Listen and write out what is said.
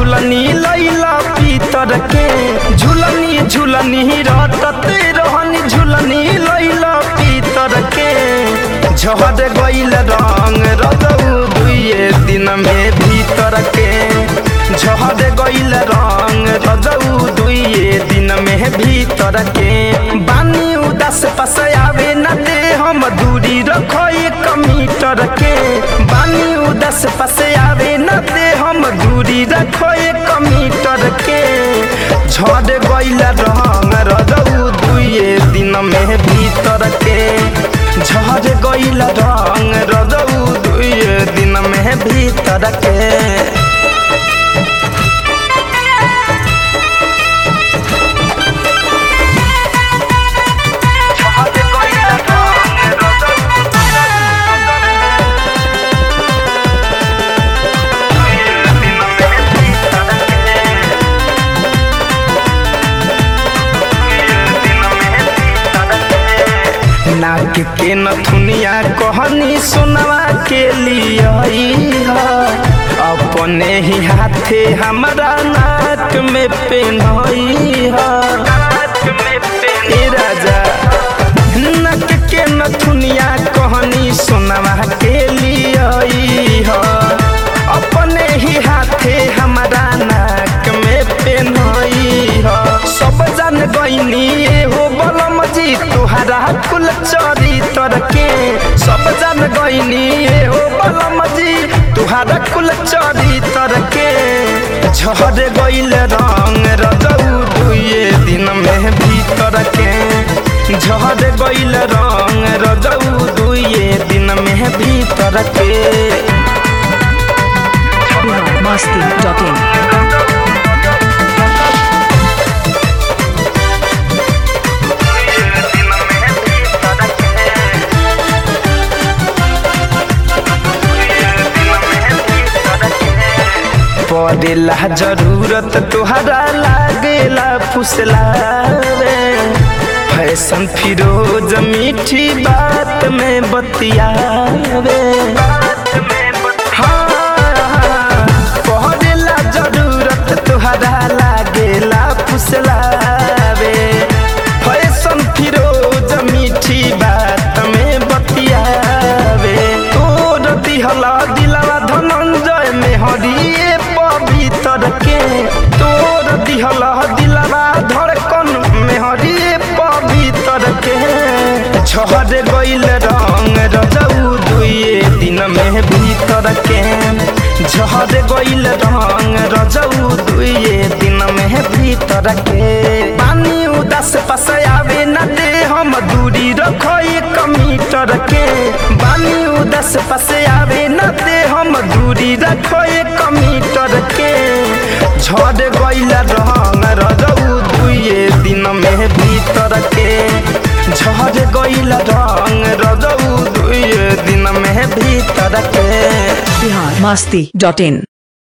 झुलनी लैला पीतर के झुलनी झुलनी रटते रहनी झुलनी लैला पीतर के झड़ गइल रंग रजऊ दुए दिन में भीतर के झड़ गइल रंग रजऊ दुए दिन में भीतर के बानी उदास पास आवे न दे हम दूरी रखो एक मीटर के बानी उदास पास आवे न दे हम दूरी रखो एक मीटर के झड़ गइल रंग रजऊ दुए दिन में भीतर के झड़ गइल रंग रजऊ दुए दिन में भीतर के नाक के नथुनिया कहनी सुनवा के लिए अपने ही हाथे हमारा नाक में पेनई ए राजा नाक के नथुनिया कहनी सुनवा के लिए अपने ही हाथे हमारा नाक में पेनई सब जान गईनी हो बलम जी तुहरा कुल चरी तर के सब जान गईनी हो बलम जी तुहरा कुल चरी तर के झड़ गइल रंग रजऊ दुए दिन में भीतर के झड़ गइल रंग रजऊ दुए दिन में भीतर के बिहार मस्ती डॉट इन पड़ेला जरूरत तुहरा लागेला फुसलावे फैशन फिरोज मीठी बात में बतियावे हाँ, पड़ेला जरूरत तुहरा लागेला फुसलावे फैशन फिरोज मीठी बात में बतियावे तोर दिहला दिलवा धनंजय में हरिए पवित्र के तोर दिहला दिलवा धड़कन में हरिए पवित्र के झड़ गइल रंग रजऊ दुए दिन में भीतर के झड़ गइल रंग रजऊ दुए दिन में भीतर के पानी उदास पास आवे न दे हम दूरी रखो एक मीटर के बानी उदास पास आवे न दे हम दूरी रखो एक मीटर के झड़ गइल रंग रजऊ दुए दिन में भीतर के झड़ गइल रंग रजऊ दुए दिन में भीतर के बिहार मस्ती डॉट इन